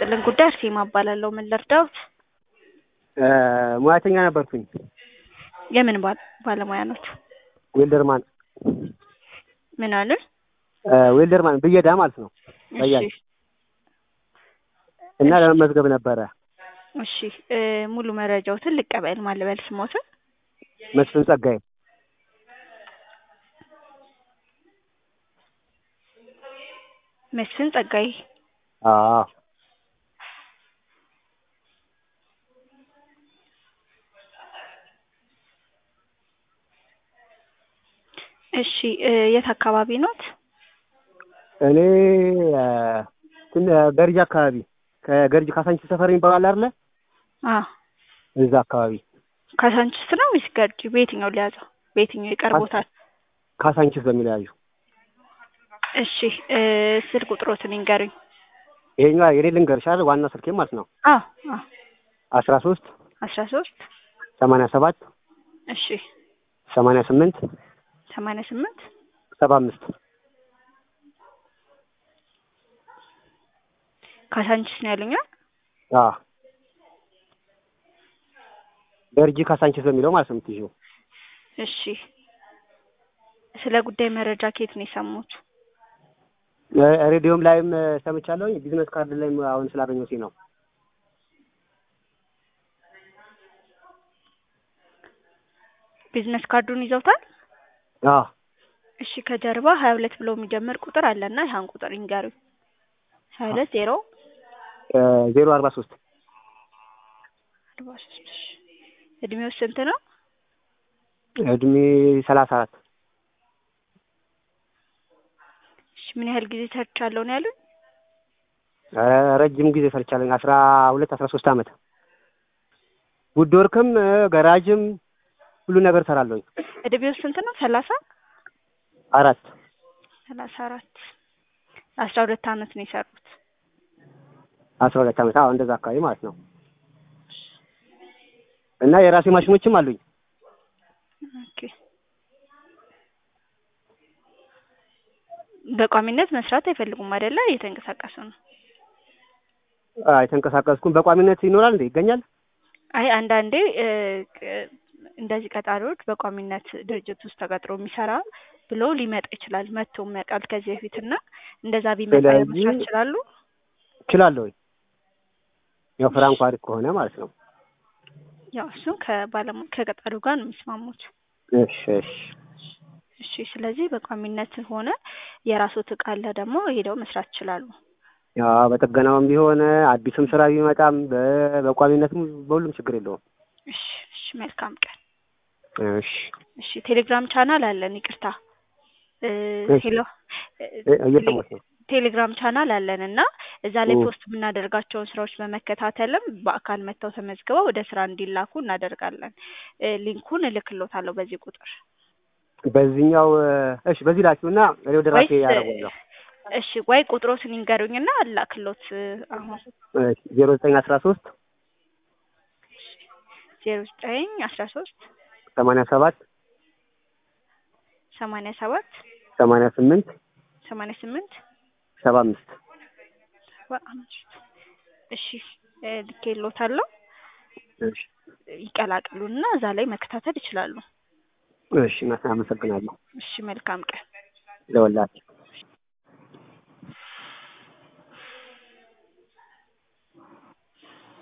ይስጥልን ጉዳይ አርሴማ እባላለሁ። ምን ልርዳዎት? ሙያተኛ ነበርኩኝ። የምን ባል- ባለሙያ ኖት? ዌልደርማን ምን አሉን? ዌልደርማን ብየዳ ማለት ነው። በያጅ እሺ እና ለመመዝገብ ነበረ። እሺ እ ሙሉ መረጃዎትን ልቀበል። ማን ልበል ስሞትን? መስፍን ጸጋዬ መስፍን ጸጋዬ። አዎ እሺ እ የት አካባቢ ኖት? እኔ እ ትን ገርጂ አካባቢ ከገርጂ ካሳንቺስ ሰፈር የሚባል አለ አይደለ? አ እዛ አካባቢ ካሳንችስ ነው ወይስ ገርጂ? በየትኛው ሊያዘው? በየትኛው ይቀርቦታል? ካሳንቺስ በሚለው ያዩ። እሺ እ ስልክ ቁጥሮትን ይንገሩኝ። ይሄኛው የኔ ልንገርሽ አይደል? ዋና ስልኬ ማለት ነው አ አ አስራ ሶስት አስራ ሶስት ሰማንያ ሰባት እሺ ሰማንያ ስምንት ሰማንያ ስምንት ሰባ አምስት ካሳንችስ ነው ያሉኛ? አዎ ገርጂ ካሳንቺስ በሚለው ማለት ነው የምትይዥው። እሺ ስለ ጉዳይ መረጃ ከየት ነው የሰሙት? እ ሬዲዮም ላይም እ ሰምቻለሁ። ቢዝነስ ካርድ ላይም አሁን ስላገኘሁት ነው። ቢዝነስ ካርዱን ይዘውታል? አዎ እሺ ከጀርባ ሀያ ሁለት ብሎ የሚጀምር ቁጥር አለና ያን ቁጥር ይንገሩኝ። ሀያ ሁለት ዜሮ እ ዜሮ አርባ ሶስት አርባ ሶስት እሺ እድሜው ስንት ነው? እድሜ ሰላሳ አራት እሺ ምን ያህል ጊዜ ሰርቻለሁ ነው ያሉኝ? እ ረጅም ጊዜ ሰርቻለኝ። አስራ ሁለት አስራ ሶስት አመት ውድ ወርክም እ ገራጅም ሁሉ ነገር ሰራለሁኝ። እድሜው ስንት ነው? ሰላሳ አራት ሰላሳ አራት አስራ ሁለት አመት ነው የሰሩት። አስራ ሁለት አመት አዎ እንደዛ አካባቢ ማለት ነው። እና የራሴ ማሽኖችም አሉኝ። ኦኬ በቋሚነት መስራት አይፈልጉም አይደለ? እየተንቀሳቀሱ ነው። አይ የተንቀሳቀስኩም በቋሚነት ይኖራል እንዴ ይገኛል? አይ አንዳንዴ እ ቅ- እንደዚህ ቀጣሪዎች በቋሚነት ድርጅት ውስጥ ተቀጥሮ የሚሰራ ብሎ ሊመጣ ይችላል። መጥቶም ያውቃል ከዚህ በፊት እና እንደዛ ቢመጣ ስለዚህ- መስራት ይችላሉ። እችላለሁኝ። ያው ፍራንኳ አሪፍ ከሆነ ማለት ነው። ያው እሱም ከባለሙ ከቀጣሪው ጋር ነው የሚስማሙት። እሺ እሺ እሺ ስለዚህ በቋሚነት ሆነ የራስዎት እቃ አለ ደግሞ ሄደው መስራት ይችላሉ። ያው በጥገናውም ቢሆን አዲስም ስራ ቢመጣም በ- በቋሚነትም በሁሉም ችግር የለውም። እሺ እሺ መልካም ቀን። እሺ እሺ ቴሌግራም ቻናል አለን። ይቅርታ እ እሺ። ሄሎ እ- እየሰማሁሽ ነው። ቴሌግራም ቻናል አለን እና እዛ ላይ ኦ። ፖስት የምናደርጋቸውን ስራዎች በመከታተልም በአካል መጥተው ተመዝግበው ወደ ስራ እንዲላኩ እናደርጋለን። እ ሊንኩን እልክሎታለሁ በዚህ ቁጥር በዚህኛው እ፣ እሺ በዚህ ላኪውና እኔ ወደ ራሴ ወይስ ያደርጋለሁ። እሺ ወይ ቁጥሮትን ይንገሩኝና አላክሎት እ አሁን ዜሮ ዘጠኝ አስራ ሶስት ዜሮ ዘጠኝ አስራ ሶስት ሰማንያ ሰባት ሰማንያ ሰባት ሰማንያ ስምንት ሰማንያ ስምንት ሰባ አምስት ሰባ አምስት እሺ እ ልኬሎታለሁ እሺ ይቀላቅሉና እዛ ላይ መከታተል ይችላሉ። እሺ አመሰግናለሁ እሺ መልካም ቀን። ለወላችሁ